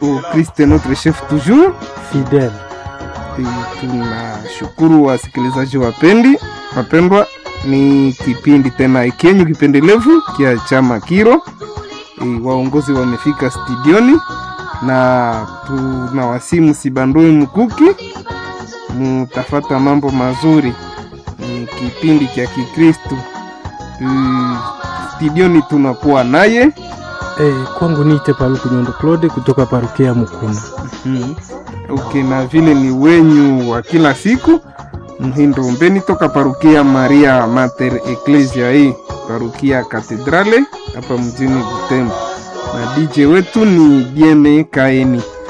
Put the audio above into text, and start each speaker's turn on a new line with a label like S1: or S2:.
S1: au Christ notre chef toujours.
S2: fidèle.
S1: E, tunashukuru wasikilizaji wapendi wapendwa, ni kipindi tena ikenyu kipendelevu kia chama Kiro. E, waongozi wamefika studioni na tunawasimu sibandui mkuki, mutafata mambo mazuri. Ni kipindi cha Kikristu. E, studioni tunakuwa naye
S2: Eh, kwangu niite Paluku Nyondo Claude kutoka parukia Mukuna.
S1: Mm. Okay, na vile ni wenyu wa kila siku Mhindo Mbeni toka parukia Maria Mater Ecclesia hii parukia Katedrale hapa mjini Butembo, na DJ wetu ni Dieme Kaeni.